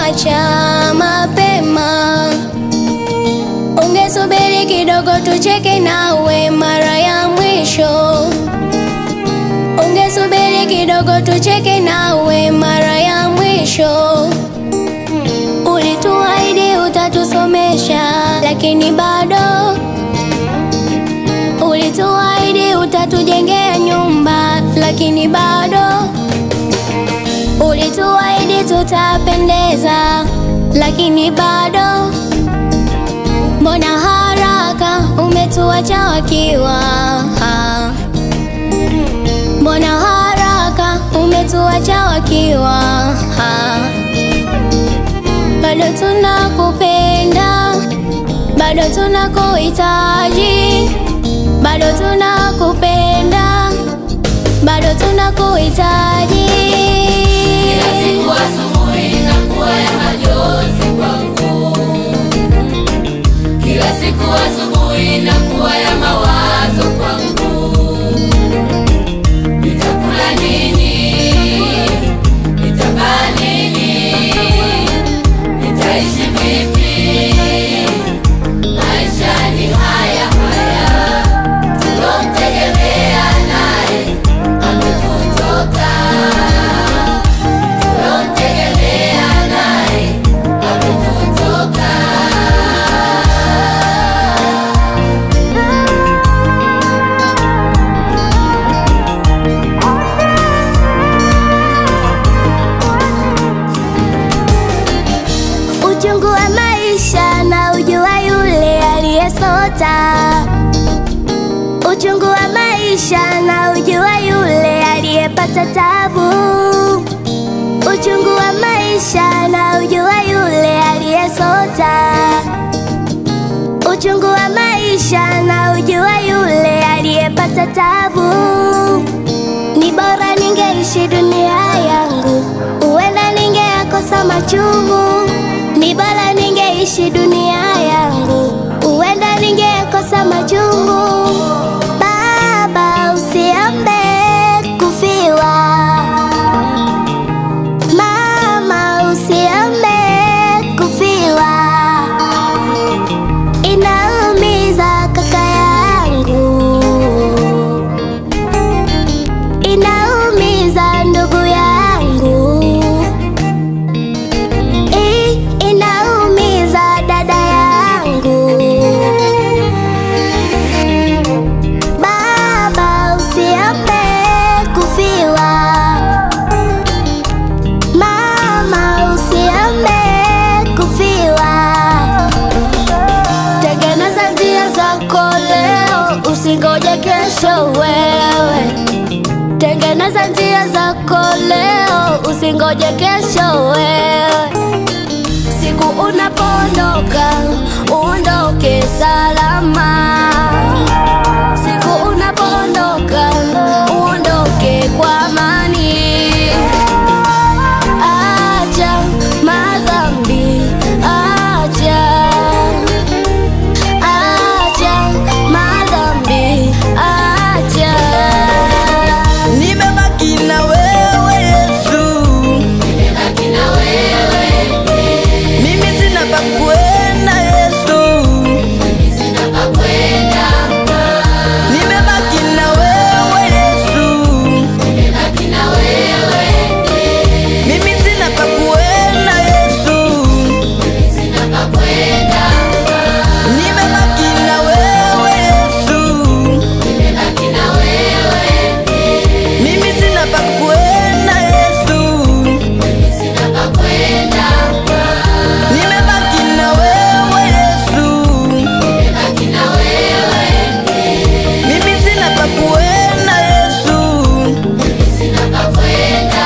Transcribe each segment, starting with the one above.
umetuacha mapema. Ungesubiri kidogo tucheke nawe mara ya mwisho. Ungesubiri kidogo tucheke nawe mara ya mwisho. Ulituahidi utatusomesha, lakini bado. Ulituahidi utatujengea nyumba, lakini bado. Ulituahidi tutapendeza, lakini bado. Mbona haraka umetuacha wakiwa? Mbona haraka umetuacha wakiwa? Bado tunakupenda, bado tunakuhitaji, bado tunakupenda, bado tunakuhitaji. Kila siku asubuhi inakuwa ya majonzi kwangu. Kila siku asubuhi inakuwa ya mawazo kwangu. Nitakula nini? Nitavaa nini? Nitaishi vipi? Maisha ni haya haya, tulomtegemea naye ametutoka. Tulomtegemea naye ametutoka. Uchungu wa maisha na ujua yule aliyesota. Uchungu wa maisha na ujua yule aliyepata tabu. Uchungu wa maisha na ujua yule aliyesota. Uchungu wa maisha na ujua yule aliyepata tabu. Ni bora ningeishi dunia yangu, huenda ningeyakosa machungu. Ni bora ningeishi dunia yangu, huenda ningeyakosa machungu. Baba, usiombe kufiwa. Mama, usiombe kufiwa. Inaumiza kaka yangu inaumiza ndugu yangu, I, inaumiza dada yangu. Baba, usiombe kufiwa. Mama, usiombe kufiwa. Tengeneza njia zako leo, usingoje kesho wewe. Tengeneza njia zako leo, usingoje kesho wewe. Siku unapoondoka, uondoke salama. Siku unapoondoka, uondoke kwa amani. Acha madhambi, acha acha madhambi, acha Nimebaki na wewe Yesu, Nimebaki na wewe, mimi sina pa kwenda Yesu, mimi sina pa kwenda. nimebaki na wewe Yesu, Nimebaki na wewe, mimi sina pa kwenda Yesu, mimi sina pa kwenda. nimebaki na wewe Yesu, Nimebaki na wewe, mimi sina pa kwenda Yesu, mimi sina pa kwenda. nimebaki na wewe Yesu, Nimebaki na wewe, mimi sina pa kwenda Yesu. mimi sina pa kwenda.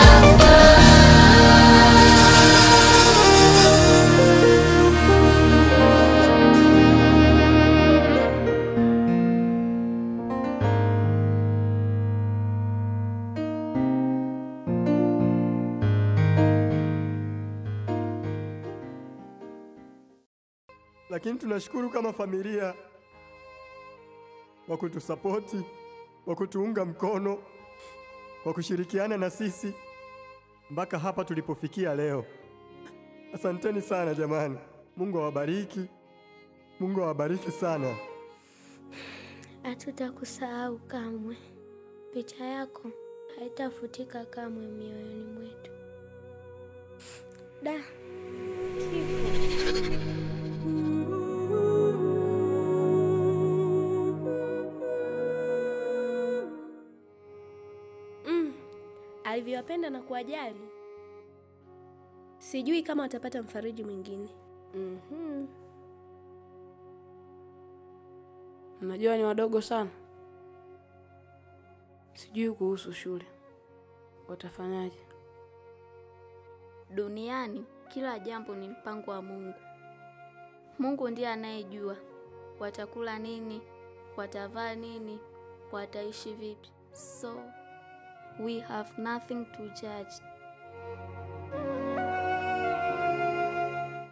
lakini tunashukuru kama familia kwa kutusapoti, kwa kutuunga mkono, kwa kushirikiana na sisi mpaka hapa tulipofikia leo. Asanteni sana jamani, Mungu awabariki, Mungu awabariki sana. Hatutakusahau kamwe. Picha yako haitafutika kamwe mioyoni mwetu. Da, kifo. Mm, alivyowapenda na kuwajali, sijui kama watapata mfariji mwingine. Mhm. Najua ni wadogo sana, sijui kuhusu shule watafanyaje. Duniani kila jambo ni mpango wa Mungu. Mungu ndiye anayejua watakula nini, watavaa nini, wataishi vipi. So we have nothing to judge.